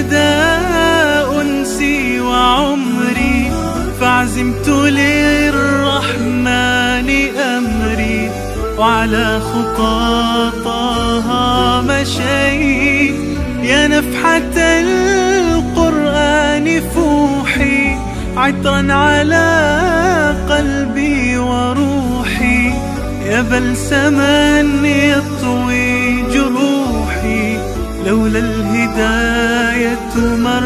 للهدى أنسي وعمري فعزمت للرحمن أمري وعلى خطاطها مشيت يا نفحة القرآن فوحي عطرا على قلبي وروحي يا بلسما يطوي جروحي لولا الهداية ما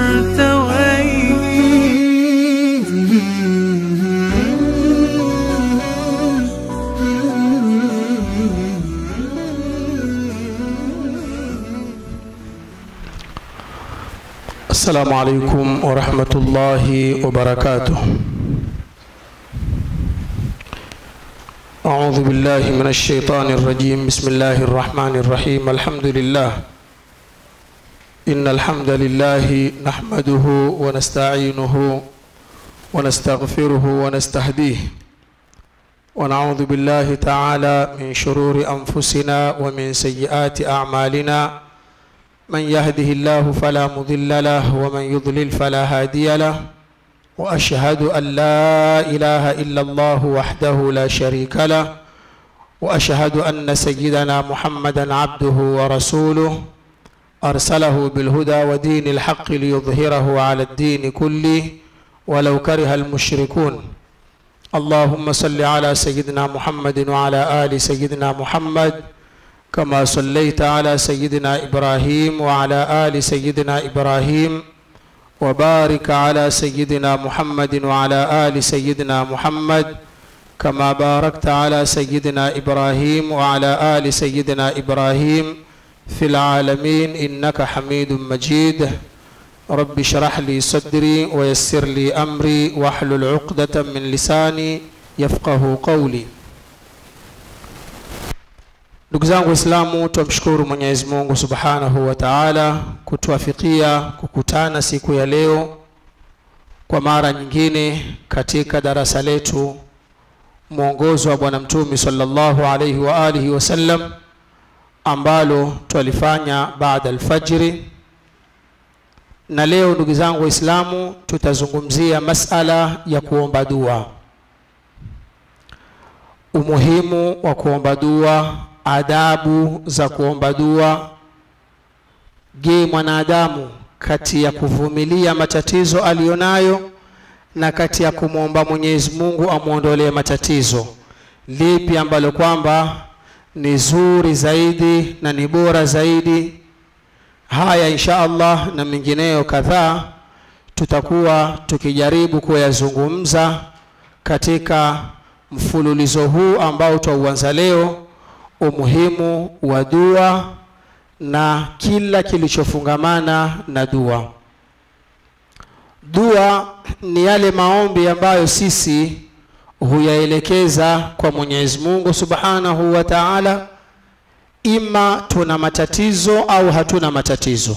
السلام عليكم ورحمة الله وبركاته أعوذ بالله من الشيطان الرجيم بسم الله الرحمن الرحيم الحمد لله إن الحمد لله نحمده ونستعينه ونستغفره ونستهديه ونعوذ بالله تعالى من شرور أنفسنا ومن سيئات أعمالنا من يهده الله فلا مضل له ومن يضلل فلا هادي له واشهد ان لا اله الا الله وحده لا شريك له واشهد ان سيدنا محمدا عبده ورسوله ارسله بالهدى ودين الحق ليظهره على الدين كله ولو كره المشركون اللهم صل على سيدنا محمد وعلى ال سيدنا محمد كما صليت على سيدنا ابراهيم وعلى ال سيدنا ابراهيم وبارك على سيدنا محمد وعلى ال سيدنا محمد كما باركت على سيدنا ابراهيم وعلى ال سيدنا ابراهيم في العالمين انك حميد مجيد رب اشرح لي صدري ويسر لي امري واحلل عقده من لساني يفقه قولي Ndugu zangu Waislamu, tumshukuru Mwenyezi Mungu Subhanahu wa Ta'ala kutuafikia kukutana siku ya leo kwa mara nyingine katika darasa letu mwongozo wa Bwana Mtume sallallahu alayhi wa alihi wasallam ambalo twalifanya baada alfajiri. Na leo ndugu zangu Waislamu, tutazungumzia masala ya kuomba dua, umuhimu wa kuomba dua adabu za kuomba dua. Je, mwanadamu kati ya kuvumilia matatizo aliyonayo na kati ya kumwomba Mwenyezi Mungu amwondolee matatizo, lipi ambalo kwamba ni zuri zaidi na ni bora zaidi? Haya insha Allah na mengineyo kadhaa tutakuwa tukijaribu kuyazungumza katika mfululizo huu ambao twauanza leo umuhimu wa dua na kila kilichofungamana na dua. Dua ni yale maombi ambayo sisi huyaelekeza kwa Mwenyezi Mungu Subhanahu wa Ta'ala, ima tuna matatizo au hatuna matatizo,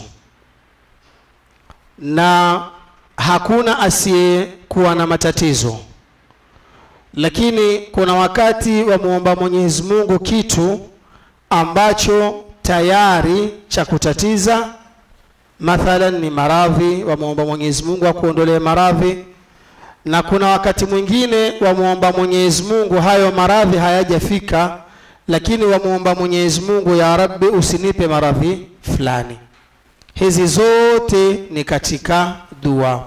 na hakuna asiyekuwa na matatizo lakini kuna wakati wa muomba Mwenyezi Mungu kitu ambacho tayari cha kutatiza, mathalan ni maradhi, wamuomba Mwenyezi Mungu akuondolee maradhi, na kuna wakati mwingine wamuomba Mwenyezi Mungu hayo maradhi hayajafika, lakini wamuomba Mwenyezi Mungu, ya Rabbi, usinipe maradhi fulani. Hizi zote ni katika dua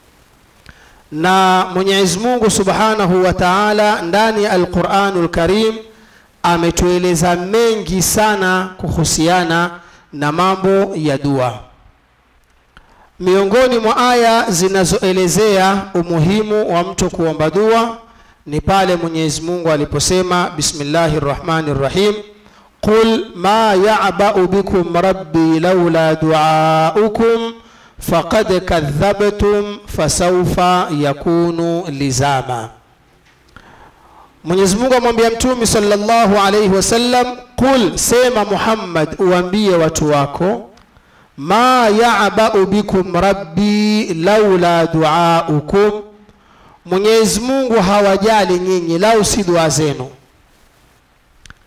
na Mwenyezi Mungu Subhanahu wa Ta'ala ndani ya Al-Qur'anul Karim ametueleza mengi sana kuhusiana na mambo ya dua. Miongoni mwa aya zinazoelezea umuhimu wa mtu kuomba dua ni pale Mwenyezi Mungu aliposema Bismillahir Rahmanir Rahim Qul ma ya'ba'u bikum rabbi laula du'aukum faqad kadhabtum fasawfa yakunu lizama. Mwenyezi Mungu amwambia Mtume sallallahu alayhi wasallam, qul, sema Muhammad, uambie watu wako, ma ya'ba'u bikum rabbi laula duaukum, Mwenyezi Mungu hawajali nyinyi lau si dua zenu,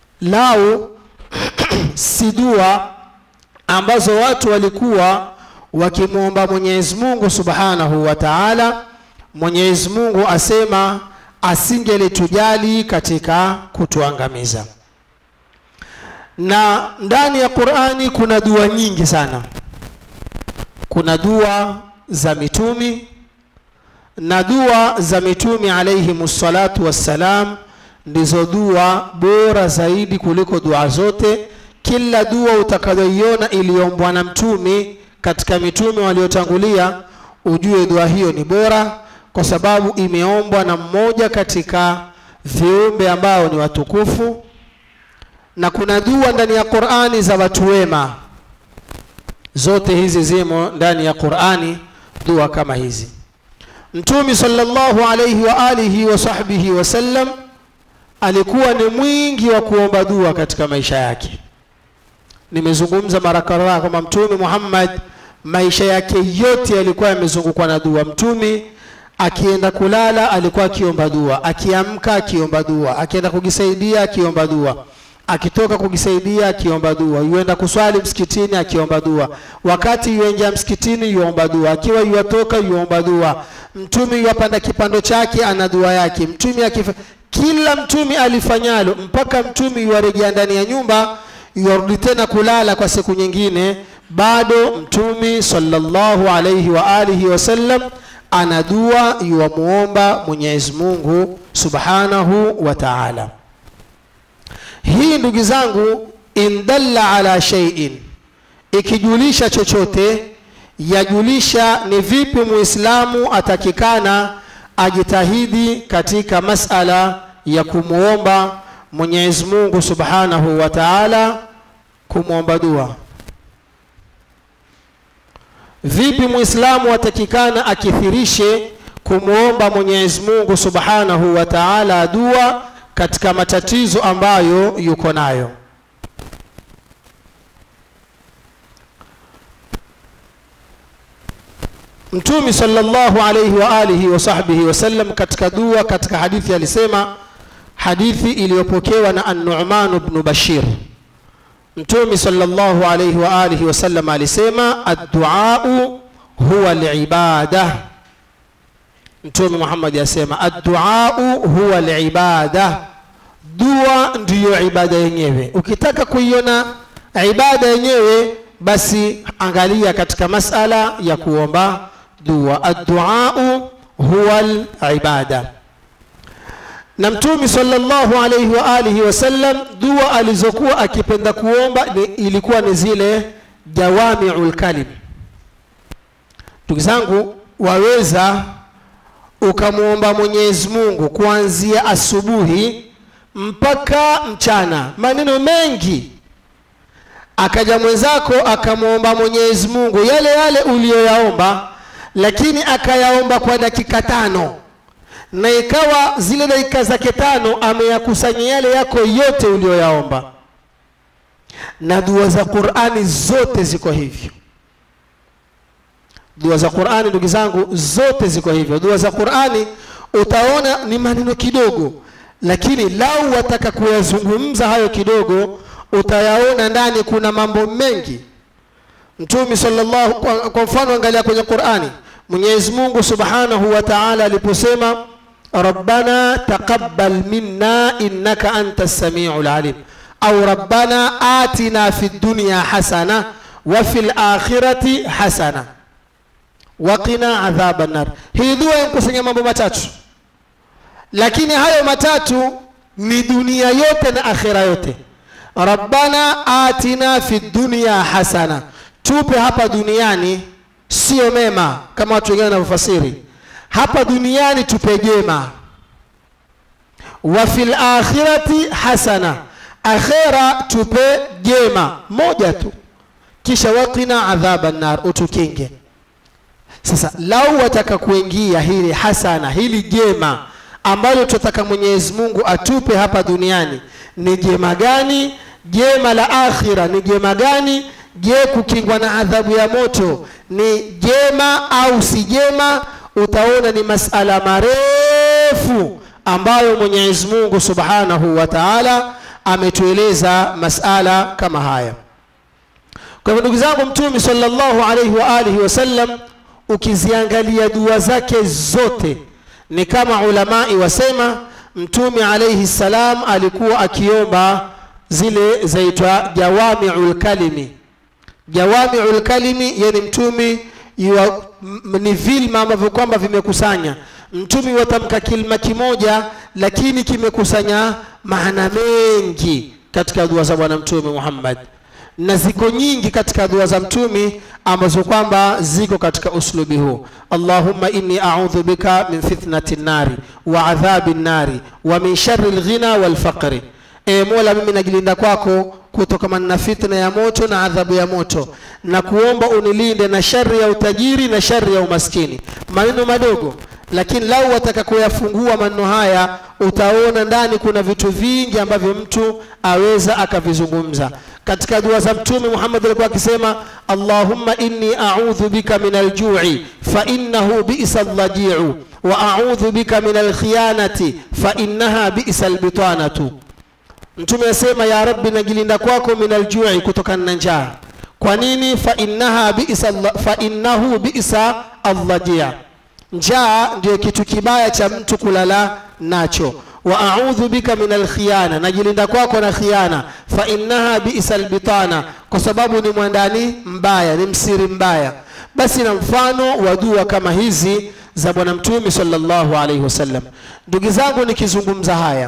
lau si dua ambazo watu walikuwa wakimwomba mwenyezi mungu subhanahu wa taala mwenyezi mungu asema asingelitujali katika kutuangamiza na ndani ya qurani kuna dua nyingi sana kuna dua za mitumi na dua za mitumi alaihim salatu wassalam ndizo dua bora zaidi kuliko dua zote kila dua utakayoiona iliombwa na mtumi katika mitume waliotangulia ujue dua hiyo ni bora kwa sababu imeombwa na mmoja katika viumbe ambao ni watukufu na kuna dua ndani ya qurani za watu wema zote hizi zimo ndani ya qurani dua kama hizi mtumi sallallahu alayhi wa alihi wa sahbihi wasallam alikuwa ni mwingi wa kuomba dua katika maisha yake nimezungumza mara kadhaa kwamba mtume muhammad maisha yake yote yalikuwa yamezungukwa na dua mtumi akienda kulala alikuwa akiomba dua akiamka akiomba dua akienda kujisaidia akiomba dua akitoka kujisaidia akiomba dua yuenda kuswali msikitini akiomba dua wakati yuenja msikitini yuomba dua akiwa yuatoka yuomba dua mtume yuapanda kipando chake ana dua yake mtume akifa kila mtume alifanyalo mpaka mtume yuarejea ndani ya nyumba yuarudi tena kulala kwa siku nyingine bado mtume sallallahu alayhi wa alihi wasallam ana dua yuwamuomba mwenyezi mungu subhanahu wa taala hii ndugu zangu indalla ala sheiin ikijulisha chochote yajulisha ni vipi muislamu atakikana ajitahidi katika masala ya kumwomba mwenyezi mungu subhanahu wa taala kumwomba dua vipi muislamu atakikana akithirishe kumwomba mwenyezi mungu subhanahu wa taala dua katika matatizo ambayo yuko nayo mtumi sallallahu alayhi wa alihi wa sahbihi wasallam katika dua katika hadithi alisema hadithi iliyopokewa na an-Nu'man ibn Bashir mtumi sallallahu alayhi wa alihi wasallam alisema ad-du'a huwa al-ibada mtume Muhammad asema ad-du'a huwa al-ibada dua ndiyo ibada yenyewe ukitaka kuiona ibada yenyewe basi angalia katika masala ya kuomba dua ad-du'a huwa al-ibada na mtume sallallahu alayhi wa alihi wasallam dua alizokuwa akipenda kuomba ni, ilikuwa ni zile jawami'ul kalim ndugu zangu waweza ukamwomba Mwenyezi Mungu kuanzia asubuhi mpaka mchana maneno mengi akaja mwenzako akamwomba Mwenyezi Mungu yale yale uliyoyaomba lakini akayaomba kwa dakika tano na ikawa zile dakika zake tano ameyakusanya yale yako yote uliyoyaomba na dua za Qur'ani zote ziko hivyo dua za Qur'ani ndugu zangu zote ziko hivyo dua za Qur'ani utaona ni maneno kidogo lakini lau wataka kuyazungumza hayo kidogo utayaona ndani kuna mambo mengi mtume sallallahu kwa, kwa mfano angalia kwenye Qur'ani Mwenyezi Mungu Subhanahu wa Ta'ala aliposema Rabbana taqabbal minna innaka antas samiul alim au Rabbana atina fid dunya hasana wa fil akhirati hasana waqina adhaban nar hii dua inakusanya mambo matatu lakini hayo matatu ni dunia yote na akhira yote rabbana atina fi dunya hasana tupe hapa duniani sio mema kama watu wengine wanavyofasiri hapa duniani tupe jema wa fil akhirati hasana akhira tupe jema moja tu kisha waqina adhaban nar utukinge sasa lau wataka kuingia hili hasana hili jema ambalo tunataka Mwenyezi Mungu atupe hapa duniani ni jema gani jema la akhira ni jema gani je kukingwa na adhabu ya moto ni jema au si jema utaona ni masala marefu ambayo Mwenyezi Mungu Subhanahu wa Ta'ala ametueleza masala kama haya kwa hivyo ndugu zangu mtume sallallahu alaihi wa alihi wasallam ukiziangalia dua zake zote ni kama ulamai wasema mtume alaihi salam alikuwa akiomba zile zaitwa jawamiul kalimi jawamiul kalimi yani mtume yua, m- ni vilma ambavyo kwamba vimekusanya mtume watamka kilima kimoja lakini kimekusanya maana mengi katika dua za bwana mtume muhammad na ziko nyingi katika dua za mtumi ambazo kwamba ziko katika uslubi huu allahumma inni audhu bika min fitnati nnari wa adhabi nnari wa min shari lghina walfaqri e mola mimi najilinda kwako kutokamana na fitna ya moto na adhabu ya moto na kuomba unilinde na shari ya utajiri na shari ya umaskini maneno madogo lakini lau wataka kuyafungua maneno haya utaona ndani kuna vitu vingi ambavyo mtu aweza akavizungumza katika dua za mtume muhammad alikuwa akisema allahumma inni audhu bika min aljui fainnahu bisa llajiu wa audhu bika min alkhiyanati fainnaha bisa lbitanatu mtume asema ya rabbi najilinda kwako min aljui kutokana na njaa kwa nini fainnaha bisa alla- fainnahu bisa allajia njaa ndio kitu kibaya cha mtu kulala nacho wa audhu bika min alkhiyana najilinda kwako na khiana fa innaha bisa albitana kwa sababu ni mwandani mbaya ni msiri mbaya basi na mfano wa dua kama hizi za bwana mtume sallallahu alaihi wasallam ndugu zangu nikizungumza haya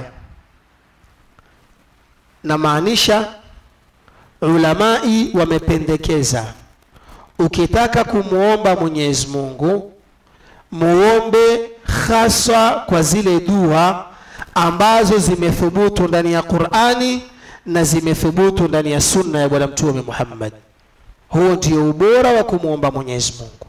namaanisha ulamai wamependekeza ukitaka kumwomba mwenyezi mungu muombe haswa kwa zile dua ambazo zimethubutu ndani ya qurani na zimethubutu ndani ya sunna ya bwana mtume muhammad huo ndio ubora wa kumwomba mwenyezi mungu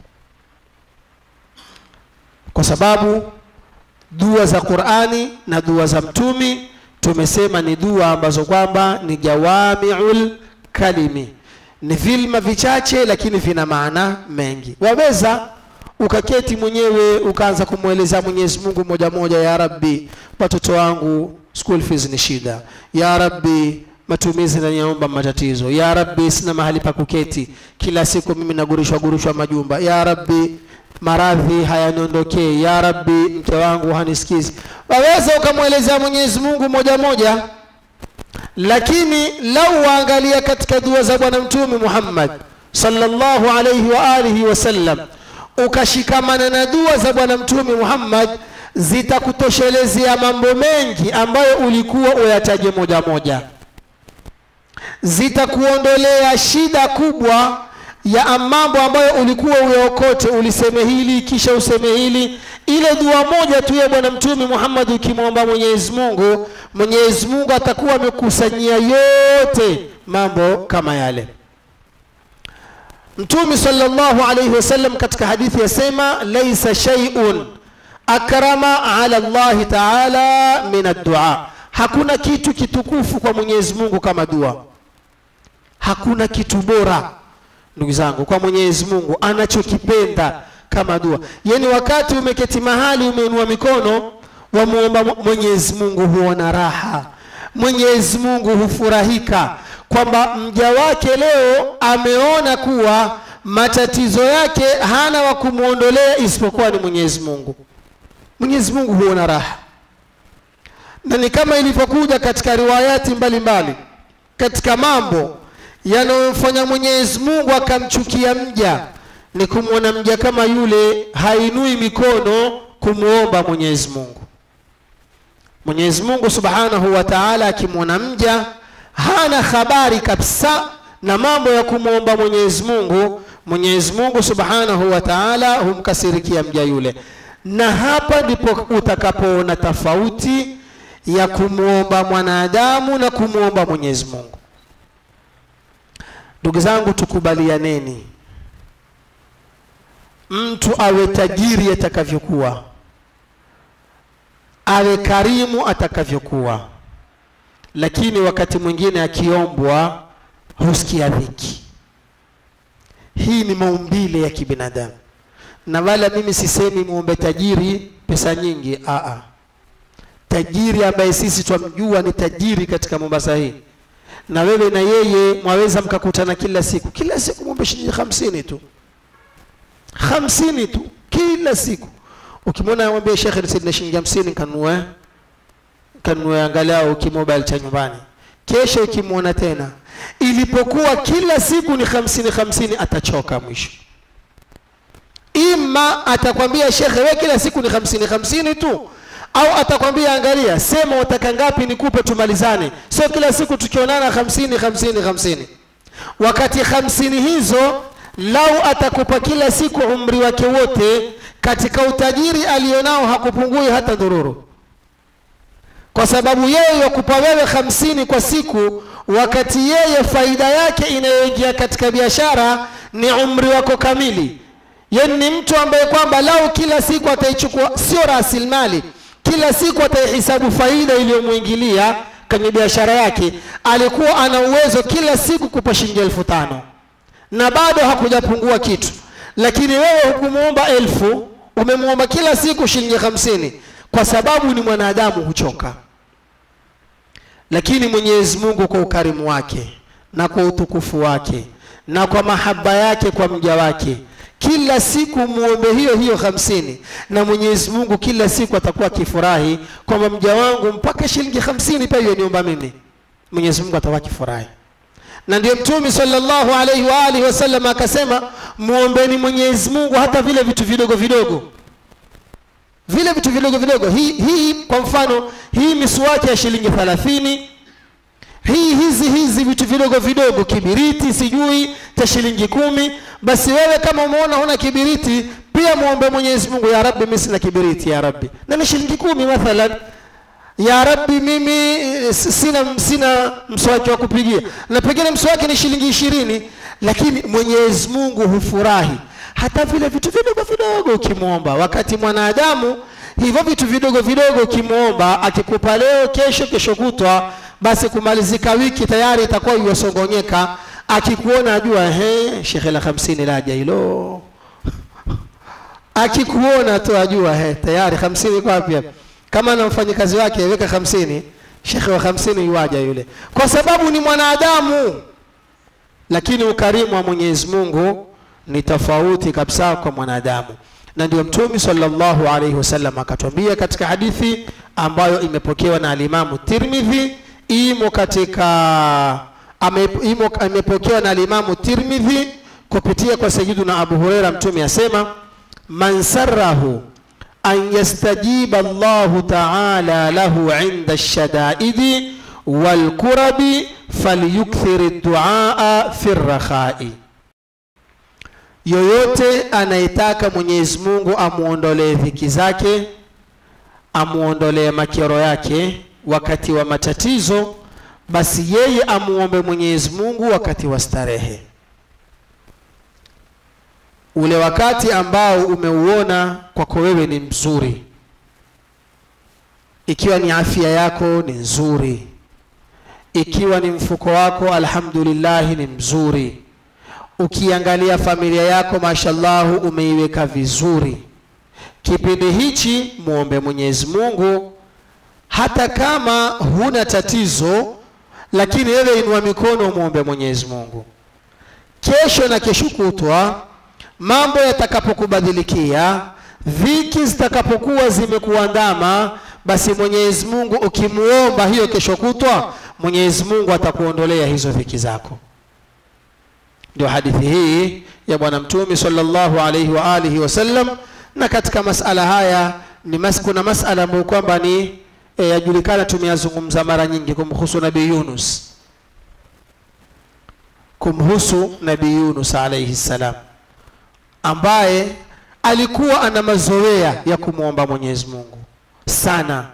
kwa sababu dua za qurani na dua za mtumi tumesema ni dua ambazo kwamba ni jawamiul kalimi ni vilma vichache lakini vina maana mengi waweza ukaketi mwenyewe ukaanza kumweleza mwenyezi mungu moja moja ya rabbi watoto wangu school fees ni shida ya rabbi matumizi naniomba matatizo ya rabbi sina mahali pa kuketi kila siku mimi nagurishwa gurishwa majumba ya rabbi maradhi hayaniondokee ya rabbi mke wangu hanisikizi waweza ukamwelezea mwenyezi mungu moja moja lakini lau waangalia katika dua za bwana mtume muhammad sallallahu alaihi wa alihi wasallam ukashikamana na dua za bwana mtume muhammad zitakutoshelezea mambo mengi ambayo ulikuwa uyataje moja moja zitakuondolea shida kubwa ya mambo ambayo ulikuwa uyaokote uliseme hili kisha useme hili ile dua moja tu ya bwana mtume muhammad ukimwomba mwenyezi mungu mwenyezi mungu atakuwa amekusanyia yote mambo kama yale mtume sallallahu alayhi wasallam katika hadithi yasema laisa shay'un akrama ala llahi taala min addua hakuna kitu kitukufu kwa mwenyezi mungu kama dua hakuna kitu bora ndugu zangu kwa mwenyezi mungu anachokipenda kama dua yani wakati umeketi mahali umeinua mikono wamuomba mwenyezi mungu huona raha mwenyezi mungu hufurahika kwamba mja wake leo ameona kuwa matatizo yake hana wa kumwondolea isipokuwa ni mwenyezi mungu mwenyezi mungu huona raha na ni kama ilivyokuja katika riwayati mbalimbali mbali. katika mambo yanayomfanya mwenyezi mungu akamchukia mja ni kumwona mja kama yule hainui mikono kumwomba mwenyezi mungu mwenyezi mungu subhanahu wa taala akimwona mja hana habari kabisa na mambo ya kumwomba mwenyezi mungu mwenyezi mungu subhanahu wa taala humkasirikia mja yule na hapa ndipo utakapoona tofauti ya kumwomba mwanadamu na kumwomba mwenyezi mungu ndugu zangu tukubalianeni mtu awe tajiri atakavyokuwa awe karimu atakavyokuwa lakini wakati mwingine akiombwa husikia dhiki hii ni maumbile ya kibinadamu na wala mimi sisemi muombe tajiri pesa nyingi aa tajiri ambaye sisi twamjua ni tajiri katika mombasa hii na wewe na yeye mwaweza mkakutana kila siku kila siku mwombe shilingi hamsini tu hamsini tu kila siku ukimwona mwambie shekhe nisaidie shilingi hamsini kanunue kanunue angalau kimobile cha nyumbani kesho ukimwona tena ilipokuwa kila siku ni hamsini hamsini atachoka mwisho ima atakwambia shekhe we kila siku ni hamsini hamsini tu au atakwambia angalia sema wataka ngapi nikupe tumalizane sio kila siku tukionana hamsini hamsini hamsini wakati hamsini hizo lau atakupa kila siku umri wake wote katika utajiri alionao hakupungui hata dhururu kwa sababu yeye yakupa wewe hamsini kwa siku wakati yeye faida yake inayoingia katika biashara ni umri wako kamili yani ni mtu ambaye kwamba lau kila siku ataichukua sio rasilimali kila siku ataihisabu faida iliyomwingilia kwenye biashara yake alikuwa ana uwezo kila siku kupa shilingi elfu tano na bado hakujapungua kitu lakini wewe hukumwomba elfu umemwomba kila siku shilingi hamsini kwa sababu ni mwanadamu huchoka lakini mwenyezi mungu kwa ukarimu wake na kwa utukufu wake na kwa mahaba yake kwa mja wake kila siku muombe hiyo hiyo hamsini na mwenyezi mungu kila siku atakuwa akifurahi kwamba mja wangu mpaka shilingi hamsini pia niomba mimi mwenyezi mungu atakuwa akifurahi na ndio mtume sallallahu alaihi wa alihi wasallam akasema muombeni mwenyezi mungu hata vile vitu vidogo vidogo vile vitu vidogo vidogo hii, hii kwa mfano hii miswaki ya shilingi thalathini hii hizi hizi vitu vidogo vidogo kibiriti sijui cha shilingi kumi basi wewe kama umeona huna kibiriti pia muombe mwenyezi mungu ya rabbi mimi sina kibiriti ya rabbi na ni shilingi kumi mathalan ya rabbi mimi eh, sina sina mswaki wa kupigia na pengine mswaki ni shilingi ishirini lakini mwenyezi mungu hufurahi hata vile vitu vidogo vidogo ukimwomba wakati mwanadamu hivyo vitu vidogo vidogo ukimwomba akikupa leo kesho kesho kutwa basi kumalizika wiki tayari itakuwa iwasongonyeka akikuona ajua he shekhe la hamsini laja hilo akikuona tu ajua he tayari hamsini iko wapi hapa kama na mfanyikazi wake weka hamsini shekhe wa hamsini yuaja yule kwa sababu ni mwanadamu lakini ukarimu wa mwenyezi mungu ni tofauti kabisa kwa mwanadamu na ndio mtume sallallahu alaihi wasallam akatwambia katika hadithi ambayo imepokewa na alimamu tirmidhi imo katika ame, imo, imepokewa na alimamu tirmidhi kupitia kwa sayiduna abu hureira mtume asema man sarahu an yastajiba llahu taala lahu inda lshadaidi walkurabi falyukthir duaa fi rrakhai yoyote anayetaka mwenyezi mungu amwondolee dhiki zake amwondolee makero yake wakati wa matatizo basi yeye amuombe mwenyezi mungu wakati wa starehe ule wakati ambao umeuona kwako wewe ni mzuri ikiwa ni afya yako ni nzuri ikiwa ni mfuko wako alhamdulillahi ni mzuri ukiangalia familia yako mashallahu umeiweka vizuri kipindi hichi muombe mwenyezi mungu hata kama huna tatizo lakini wewe inua mikono muombe mwenyezi mungu kesho na kesho kutwa mambo yatakapokubadhilikia dhiki zitakapokuwa zimekuandama basi mwenyezi mungu ukimuomba hiyo kesho kutwa mwenyezi mungu atakuondolea hizo dhiki zako ndio hadithi hii ya bwana mtume sallallahu alaihi wa alihi wasallam na katika masala haya ni mas, kuna masala ambayo kwamba ni e, yajulikana tumeyazungumza mara nyingi kumhusu nabii yunus kumhusu nabii yunus alaihi ssalam ambaye alikuwa ana mazoea ya kumwomba mwenyezi mungu sana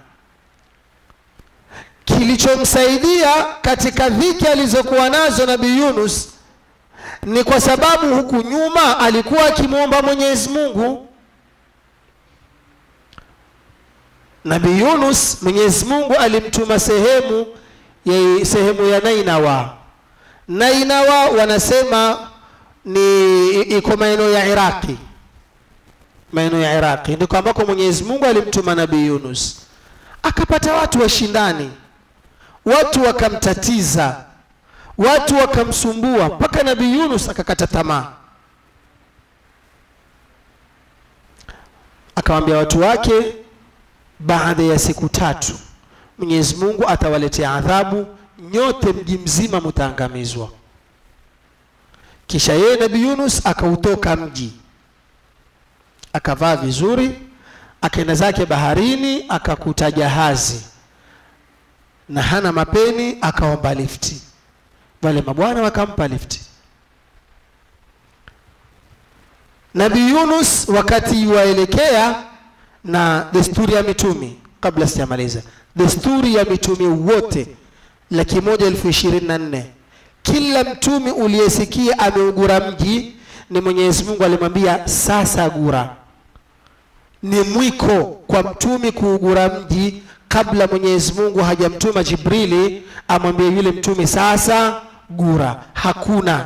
kilichomsaidia katika dhiki alizokuwa nazo nabii yunus ni kwa sababu huku nyuma alikuwa akimwomba mwenyezi mungu nabii yunus mwenyezi mungu alimtuma sehemu ya sehemu ya nainawa nainawa wanasema ni iko maeneo ya iraqi maeneo ya iraqi ndiko ambako mwenyezi mungu alimtuma nabii yunus akapata watu washindani watu wakamtatiza watu wakamsumbua mpaka nabii yunus akakata tamaa akawaambia watu wake baada ya siku tatu mwenyezi mungu atawaletea adhabu nyote mji mzima mutaangamizwa kisha yeye nabii yunus akautoka mji akavaa vizuri akaenda zake baharini akakuta jahazi na hana mapeni akaomba lifti wale mabwana wakampa lifti nabii yunus wakati waelekea na desturi ya mitumi kabla sijamaliza desturi ya mitume wote laki moja elfu ishirini na nne kila mtume uliyesikia ameugura mji ni mwenyezi mungu alimwambia sasa gura ni mwiko kwa mtume kuugura mji kabla mwenyezi mungu hajamtuma jibrili amwambie yule mtume sasa gura hakuna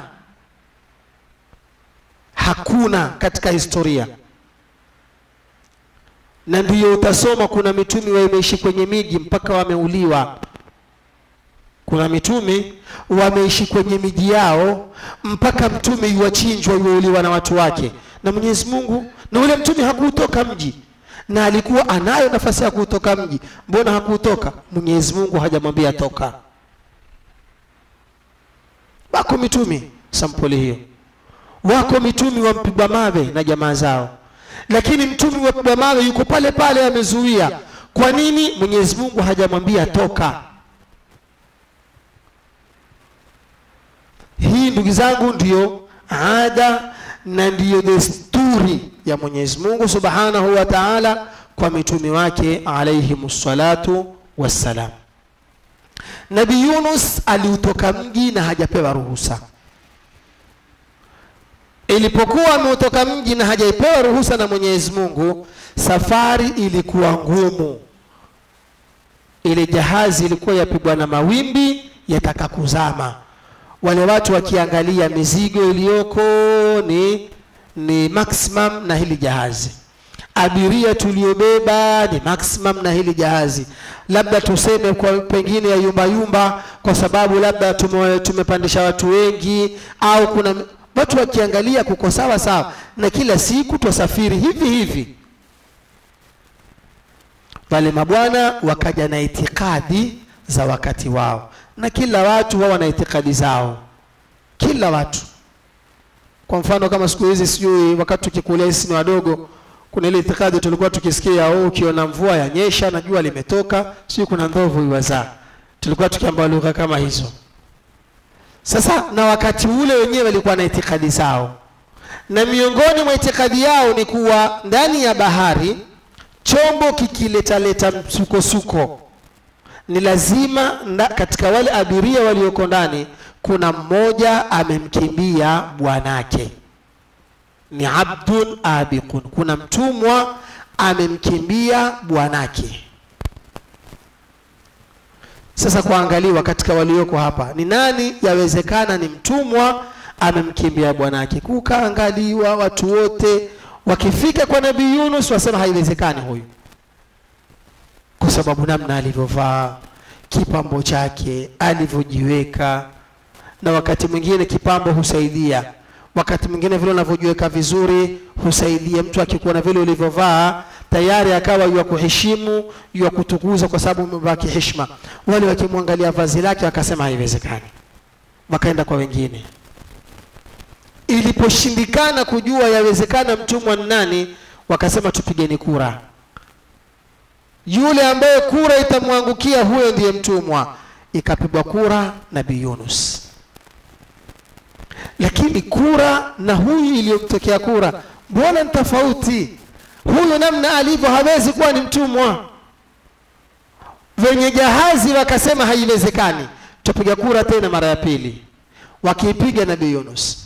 hakuna katika historia na ndiyo utasoma kuna mitumi wameishi kwenye miji mpaka wameuliwa kuna mitumi wameishi kwenye miji yao mpaka mtume yuwachinjwa yuwauliwa na watu wake na mwenyezi mungu na ule mtume hakuutoka mji na alikuwa anayo nafasi ya kuutoka mji mbona hakuutoka mwenyezi mungu hajamwambia toka wako mitumi sampuli hiyo wako mitumi wampigwa mawe na jamaa zao lakini mtumi wa mpigwa mawe yuko pale pale amezuia kwa nini mwenyezi mungu hajamwambia toka hii ndugu zangu ndiyo ada na ndiyo desturi ya mwenyezi mungu subhanahu wa taala kwa mitumi wake alaihim salatu wassalam nabii yunus aliutoka mji na hajapewa ruhusa ilipokuwa ameutoka mji na hajaipewa ruhusa na mwenyezi mungu safari ilikuwa ngumu ile jahazi ilikuwa yapigwa na mawimbi yataka kuzama wale watu wakiangalia mizigo iliyoko ni ni maximum na hili jahazi abiria tuliobeba ni maximum na hili jahazi labda tuseme kwa pengine ya yumba yumba kwa sababu labda tume, tumepandisha watu wengi au kuna watu wakiangalia kuko sawa sawa na kila siku twasafiri hivi hivi wale mabwana wakaja na itikadi za wakati wao na kila watu wao wana itikadi zao kila watu kwa mfano kama siku hizi sijui wakati tukikulia sisi ni wadogo kuna ile itikadi tulikuwa tukisikia oh, ukiona mvua yanyesha na jua limetoka sijui kuna ndovu iwazaa tulikuwa tukiamba lugha kama hizo sasa na wakati ule wenyewe walikuwa na itikadi zao na miongoni mwa itikadi yao ni kuwa ndani ya bahari chombo kikiletaleta msukosuko ni lazima nda, katika wale abiria walioko ndani kuna mmoja amemkimbia bwanake ni abdun abikun kuna mtumwa amemkimbia bwanake sasa kuangaliwa katika walioko hapa ni nani yawezekana ni mtumwa amemkimbia bwanake kukaangaliwa watu wote wakifika kwa nabii yunus wasema haiwezekani huyu kwa sababu namna alivyovaa kipambo chake alivyojiweka na wakati mwingine kipambo husaidia wakati mwingine vile unavyojiweka vizuri husaidia mtu akikuona vile ulivyovaa tayari akawa yua kuheshimu yua kutukuza kwa sababu umevaa kiheshima wale wakimwangalia vazi lake wakasema haiwezekani wakaenda kwa wengine iliposhindikana kujua yawezekana mtumwa ni nani wakasema tupigeni kura yule ambaye kura itamwangukia huyo ndiye mtumwa ikapigwa kura nabii yunus lakini kura na huyu iliyomtokea kura mbona ni tofauti huyu namna alivyo hawezi kuwa ni mtumwa wenye jahazi wakasema haiwezekani tutapiga kura tena mara ya pili wakiipiga nabii yunus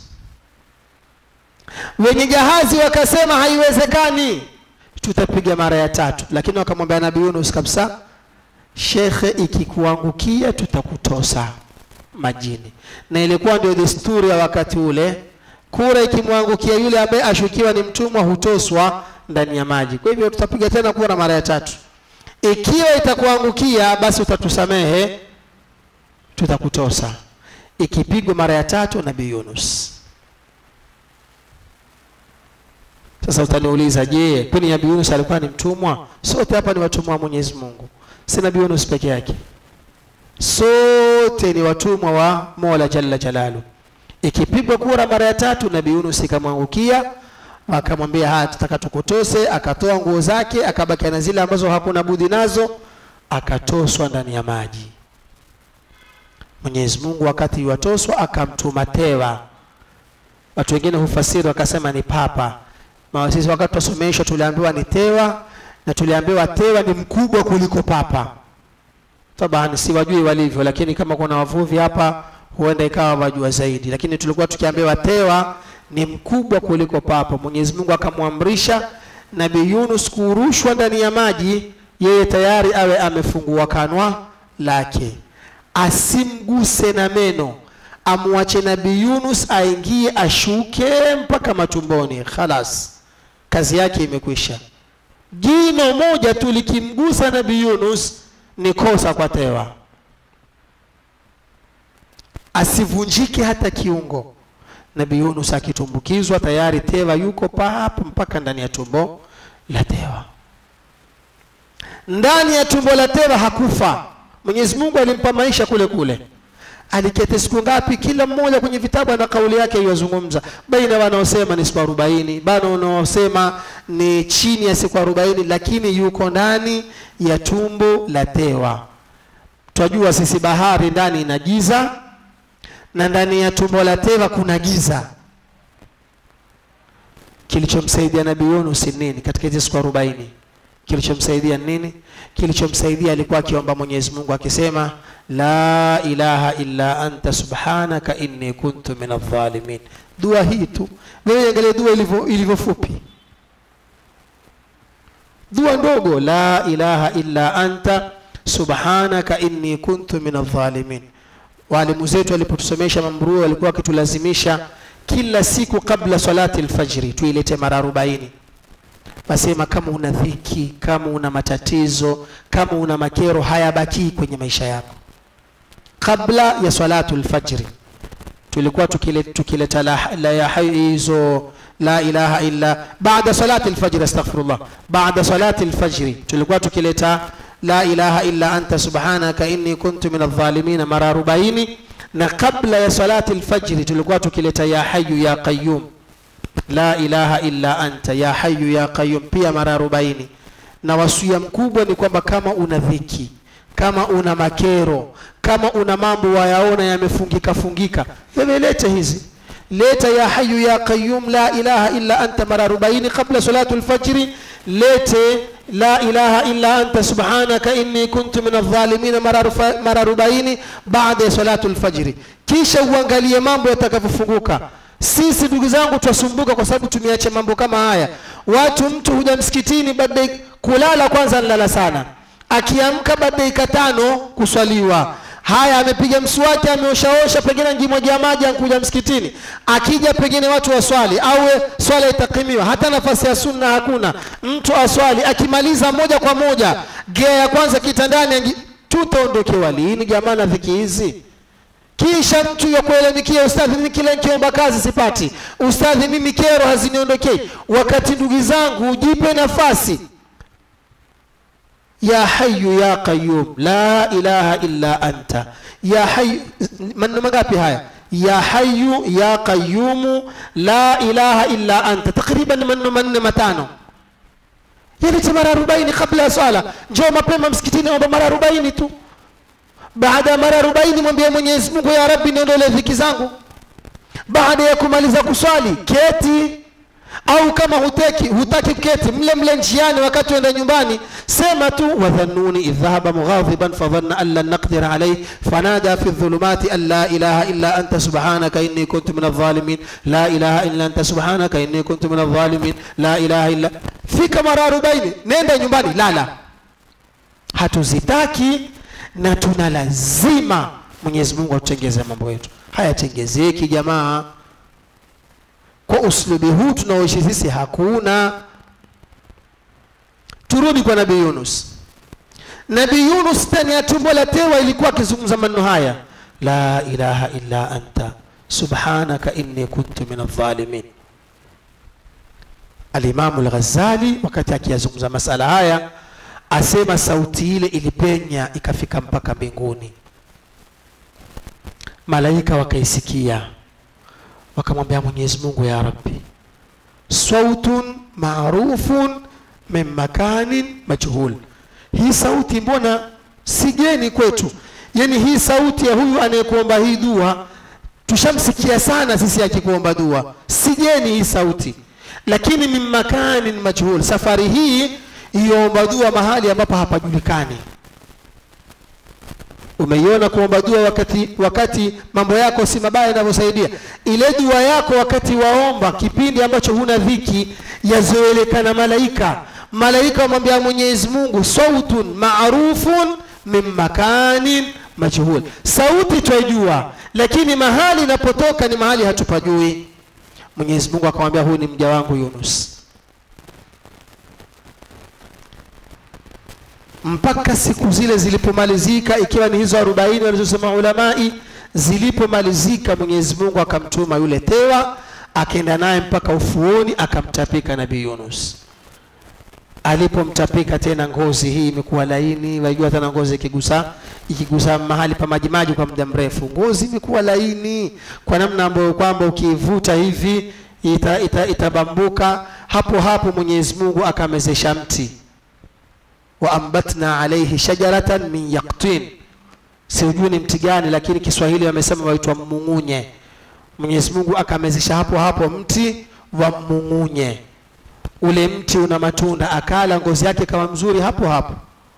wenye jahazi wakasema haiwezekani tutapiga mara ya tatu lakini wakamwambia nabii yunus kabisa shekhe ikikuangukia tutakutosa majini na ilikuwa ndio desturi ya wakati ule kura ikimwangukia yule ambaye ashukiwa ni mtumwa hutoswa ndani ya maji kwa hivyo tutapiga tena kura mara ya tatu ikiwa itakuangukia basi utatusamehe tutakutosa ikipigwa mara ya tatu nabii yunus sasa utaniuliza je kwani nabii yunus alikuwa ni mtumwa sote hapa ni watumwa wa mwenyezi mungu si nabii yunus peke yake sote ni watumwa wa mola jalla jalalu ikipigwa kura mara ya tatu nabii yunus ikamwangukia akamwambia haya tutaka tukutose akatoa nguo zake akabakia na zile ambazo hakuna budi nazo akatoswa ndani ya maji mwenyezi mungu wakati iwatoswa akamtuma tewa watu wengine hufasiri wakasema ni papa Ma sisi wakati twasomeshwa tuliambiwa ni tewa na tuliambiwa tewa ni mkubwa kuliko papa tabani siwajui walivyo lakini kama kuna wavuvi hapa huenda ikawa wajua zaidi lakini tulikuwa tukiambiwa tewa ni mkubwa kuliko papa mwenyezi mungu akamwamrisha nabii yunus kurushwa ndani ya maji yeye tayari awe amefungua kanwa lake asimguse na meno amwache nabii yunus aingie ashuke mpaka matumboni khalas kazi yake imekwisha jino moja tu likimgusa nabii yunus ni kosa kwa tewa asivunjike hata kiungo nabii yunus akitumbukizwa tayari tewa yuko papo mpaka ndani ya tumbo la tewa ndani ya tumbo la tewa hakufa mwenyezi mungu alimpa maisha kule kule aliketi siku ngapi kila mmoja kwenye vitabu ana kauli yake iwazungumza baina wanaosema ni siku arobaini bana wanaosema ni chini ya siku arobaini lakini yuko ndani ya tumbo la tewa twajua sisi bahari ndani ina giza na ndani ya tumbo la tewa kuna giza kilichomsaidia nabii yunus ni nini katika hizi siku arobaini kilichomsaidia ni nini kilichomsaidia alikuwa akiomba mwenyezi mungu akisema la ilaha illa anta subhanaka inni kuntu min adh-dhalimin dua hii tu wewe angalia dua ilivyo ilivyo fupi dua ndogo la ilaha illa anta subhanaka inni kuntu min adh-dhalimin walimu zetu walipotusomesha mambruu walikuwa wakitulazimisha kila siku kabla salati alfajri tuilete mara arobaini wasema kama una dhiki kama una matatizo kama una makero hayabakii kwenye maisha yako kabla ya salatu lfajri tulikuwa tukile, tukileta la, la ya hizo la ilaha illa baada salati lfajri astaghfirullah baada salati lfajri tulikuwa tukileta la ilaha illa anta subhanaka inni kuntu min adh-dhalimin mara arobaini na kabla ya salati lfajri tulikuwa tukileta ya hayu ya qayyum la ilaha illa anta ya hayu ya qayyum pia mara arobaini na wasia mkubwa ni kwamba kama una dhiki kama una makero kama una mambo wayaona yamefungika fungika wewe lete hizi leta ya hayu ya qayyum la ilaha illa anta mara arobaini kabla salatu lfajri lete la ilaha illa anta subhanaka inni kuntu min adh-dhalimin mara arobaini baada ya salatu lfajri kisha uangalie mambo yatakavyofunguka sisi ndugu zangu twasumbuka kwa sababu tumeacha mambo kama haya watu mtu huja msikitini baada kulala kwanza nalala sana akiamka baada dakika tano kuswaliwa haya amepiga mswaki ameoshaosha pengine ngimoja maji ankuja msikitini akija pengine watu waswali au swala itakimiwa hata nafasi ya sunna hakuna mtu aswali akimaliza moja kwa moja gea ya kwanza kitandani tutaondokewa lini jamaa na dhiki hizi kisha mtu ya kuelemikia ustadhi mimi kila nikiomba kazi sipati ustadhi mimi kero haziniondokei wakati ndugu zangu jipe nafasi ya hayu ya qayyum la ilaha illa anta ya hayu maneno mangapi haya ya hayu ya qayyum la ilaha illa anta takriban maneno manne matano yalete mara arobaini kabla ya swala njoo mapema msikitini omba mara arobaini tu baada ya mara arobaini mwambie mwenyezi mungu ya rabbi niondole dhiki zangu baada ya kumaliza kuswali keti au kama hutaki hutaki kuketi mle mle njiani wakati uenda nyumbani sema tu wadhannuni idh dhahaba mughadhiban fadhanna an lan naqdira alayh fanada fi dhulumati an la ilaha illa anta subhanaka inni kuntu min adh-dhalimin la ilaha illa anta subhanaka inni kuntu min adh-dhalimin la ilaha illa fika mara 40 nenda nyumbani lala hatuzitaki na tuna lazima mwenyezi mungu atutengeze mambo yetu hayatengezeki jamaa kwa uslubi huu tunaoishi sisi hakuna turudi kwa nabii yunus nabii yunus ndani ya tumbo la tewa ilikuwa akizungumza maneno haya la ilaha illa anta subhanaka inni kuntu min adh-dhalimin alimamu al-ghazali wakati akiyazungumza masala haya asema sauti ile ilipenya ikafika mpaka mbinguni malaika wakaisikia wakamwambia mwenyezi mungu ya rabbi sautun marufun min makanin majhul hii sauti mbona sigeni kwetu yani hii sauti ya huyu anayekuomba hii dua tushamsikia sana sisi akikuomba dua sigeni hii sauti lakini min makanin majhul safari hii iomba dua mahali ambapo hapajulikani umeiona kuomba dua wakati wakati mambo yako si mabaya yanavyosaidia ile dua yako wakati waomba kipindi ambacho huna dhiki yazoelekana malaika malaika wamwambia mwenyezi mungu sautun marufun min makanin majhul sauti twaijua lakini mahali inapotoka ni mahali hatupajui mwenyezi mungu akamwambia huyu ni mja wangu yunus mpaka siku zile zilipomalizika ikiwa ni hizo arobaini walizosema ulamai zilipomalizika mwenyezi mungu akamtuma yule tewa akaenda naye mpaka ufuoni akamtapika nabii yunus alipomtapika tena ngozi hii imekuwa laini wajua tena ngozi ikigusa ikigusa mahali pa majimaji kwa muda mrefu ngozi imekuwa laini kwa namna ambayo kwamba ukiivuta hivi ita, ita, itabambuka hapo hapo mwenyezi mungu akamezesha mti waambatna alaihi shajaratan min yaktin siujui ni mti gani lakini kiswahili wamesema waitwa mmung'unye mwenyezi mungu akamezesha hapo hapo mti wa mmung'unye ule mti una matunda akala ngozi yake kama mzuri hapo hapo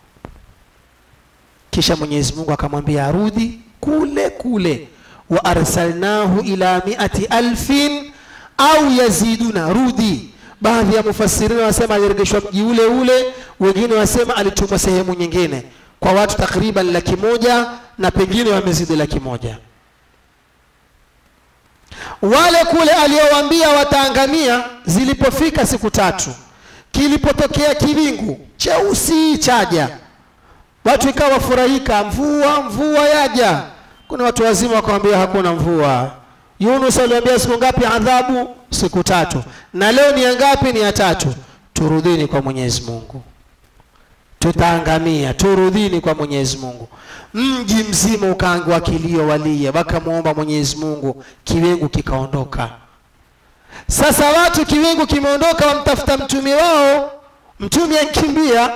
kisha mwenyezi mungu akamwambia arudi kule kule wa arsalnahu ila miati alfin au yaziduna rudi baadhi ya mufassirina wasema alirejeshwa mji ule ule wengine wasema alitumwa sehemu nyingine kwa watu takriban laki moja na pengine wamezidi laki moja wale kule aliowaambia wataangamia zilipofika siku tatu kilipotokea kiwingu cheusi chaja watu ikawa wafurahika mvua mvua yaja kuna watu wazima wakawambia hakuna mvua yunus aliambia siku ngapi adhabu siku tatu na leo ni ya ngapi ni ya tatu turudhini kwa mwenyezi mungu tutaangamia turudhini kwa mwenyezi mungu mji mzima ukaangua kilio walie wakamwomba mwenyezi mungu kiwingu kikaondoka sasa watu kiwingu kimeondoka wamtafuta mtumi wao mtumi ankimbia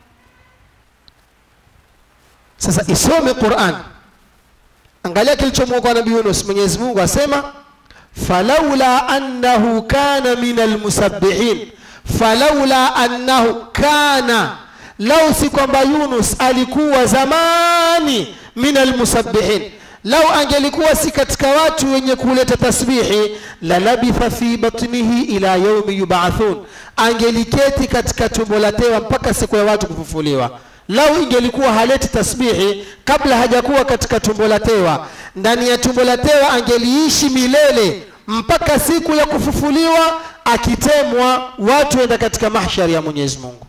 sasa isome quran angalia kilichomwokoa nabii yunus mwenyezi mungu asema falaula annahu kana min almusabbihin falaula annahu kana lau si kwamba yunus alikuwa zamani min almusabbihin lau angelikuwa si katika watu wenye kuleta tasbihi la labitha fi batnihi ila yaumi yubathun angeliketi katika tumbo la tewa mpaka siku ya watu kufufuliwa lau ingelikuwa haleti tasbihi kabla hajakuwa katika tumbo la tewa ndani ya tumbo la tewa angeliishi milele mpaka siku ya kufufuliwa akitemwa watu enda katika mahshari ya mwenyezi mungu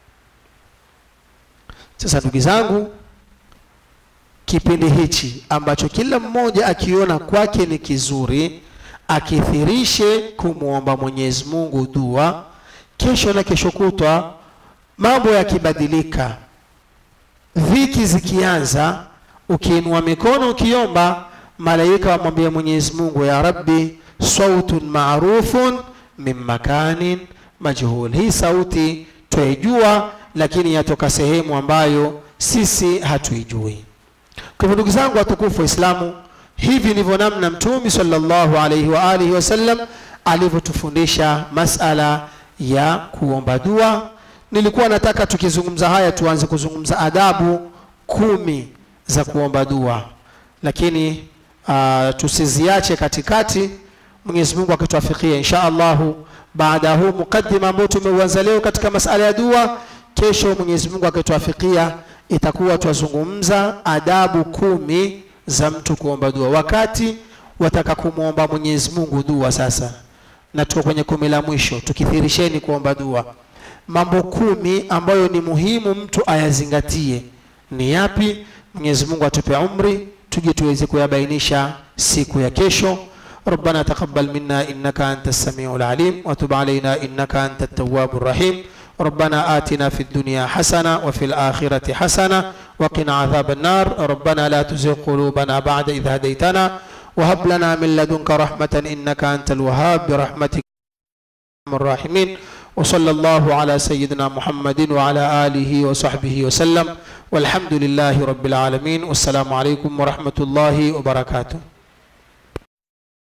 sasa ndugu zangu kipindi hichi ambacho kila mmoja akiona kwake ni kizuri akithirishe kumwomba mwenyezi mungu dua kesho na kesho kutwa mambo yakibadilika dhiki zikianza ukiinua mikono ukiomba malaika wamwambia mwenyezi mungu ya rabbi sautun marufun min makanin majhul hii sauti twaijua lakini yatoka sehemu ambayo sisi hatuijui kwa hivyo ndugu zangu watukufu waislamu hivi ndivyo namna mtumi sallallahu alaihi wa alihi wasallam alivyotufundisha masala ya kuomba dua nilikuwa nataka tukizungumza haya tuanze kuzungumza adabu kumi za kuomba dua lakini uh, tusiziache katikati mwenyezi mungu akituafikia insha allahu baada ya huu mukaddima ambao tumeuanza leo katika masala ya dua kesho mwenyezi mungu akituafikia itakuwa twazungumza adabu kumi za mtu kuomba dua wakati wataka kumwomba mwenyezi mungu dua sasa na tuko kwenye kumi la mwisho tukithirisheni kuomba dua mambo kumi ambayo ni muhimu mtu ayazingatie ni yapi mwenyezi mungu atupe umri tuje tuweze kuyabainisha siku ya kesho ربنا تقبل منا إنك أنت السميع العليم وتب علينا إنك أنت التواب الرحيم ربنا آتنا في الدنيا حسنة وفي الآخرة حسنة وقنا عذاب النار ربنا لا تزغ قلوبنا بعد إذ هديتنا وهب لنا من لدنك رحمة إنك أنت الوهاب برحمتك أرحم الراحمين وصلى الله على سيدنا محمد وعلى آله وصحبه وسلم والحمد لله رب العالمين والسلام عليكم ورحمة الله وبركاته